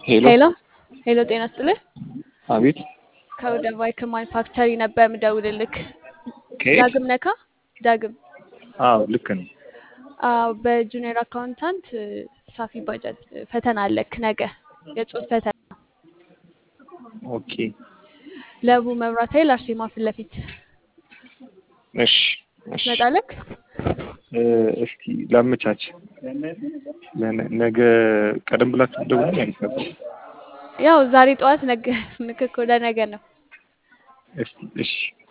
ሄሎ ሄሎ ሄሎ፣ ጤና ይስጥልህ። አቤት ከወደ ባይክ ማኒፋክቸሪ ነበር የምደውልልክ። ከየት? ዳግም ነካ? ዳግም አዎ ልክ ነው። አዎ፣ በጁኒየር አካውንታንት ሳፊ ባጃጅ ፈተና አለክ ነገ፣ የጽሁፍ ፈተና ኦኬ ለቡ መብራት ኃይል አርሴማ ፊት ለፊት እሺ እሺ ትመጣለክ? እ፣ እስኪ ላመቻች ለነ- ነገ ቀደም ብላችሁ ደውሉ ማለት ነበር። ያው ዛሬ ጠዋት ነገ ንክክ ወደ ነገ ነው። እስኪ እሺ